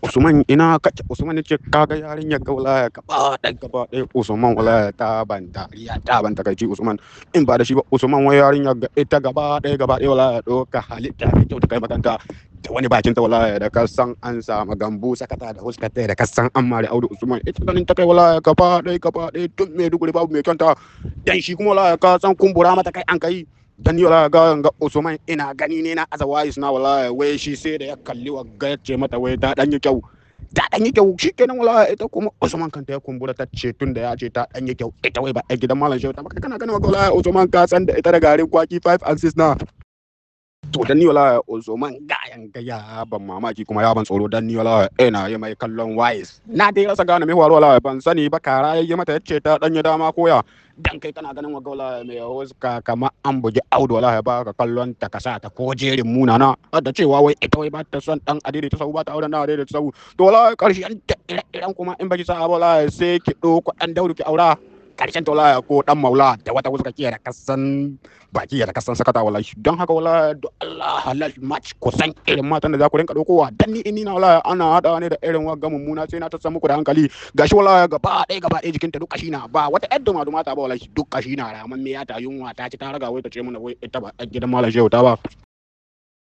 Usman ina kake Usman yace kaga yarinyar ga wallahi gaba ɗaya gaba ɗaya Usman wallahi ta ban dariya ta ban takaici Usman in ba da shi ba Usman wai yarinyar ga ita gaba ɗaya gaba ɗaya wallahi doka halitta mai kyau ta kai makanta da wani bakin ta wallahi da ka san an samu gambu sakata da huskata da ka san an mare Audu Usman ita ganin ta kai wallahi gaba ɗaya gaba ɗaya tun mai duguri babu mai kyanta dan shi kuma wallahi ka san kumbura mata kai an kai dan ni wala ga ga Usman ina gani ne na azawais na wallahi wai shi sai da ya kalli wa ga ce mata wai ta dan yi kyau ta dan yi kyau shikenan wallahi ita kuma Usman kanta ya kumbura ta ce tun da ya ce ta dan yi kyau ita wai ba a gidan malam shehu ta ba kana ganin wallahi Usman ka san da ita da garin kwaki 5 and 6 na to dan ni wala Usman gayan gaya ban mamaki kuma ya ban tsoro dan ni wala ina yi mai kallon wise na dai rasa gane me faru wala ban sani ba kara yayi mata yace ta dan yi dama koya dan kai kana ganin wa gaula mai huska kama an bugi audu wala ba ka kallon ta kasa ta ko jerin muna na da cewa wai ita wai ba ta son dan adiri ta sau ba ta auren dan adiri ta sau to wala karshen iran kuma in baki sa wala sai ki doko dan daudu ki aura karshen to wala ko dan maula da wata huska kiya da kasan baki da kasan sakata wala don haka wala do Allah halal match kusan irin matan da za ku rinka dokowa dan ni ina wala ana hada ne da irin wa gamun muna sai na ta san muku da hankali gashi wala gaba ɗaya gaba ɗaya jikinta duk kashi na ba wata yar duma duma ta ba wala duk kashi na raman me ya ta yunwa ta ci ta raga wai ta ce mana wai ita ba gidan malam shehu ta ba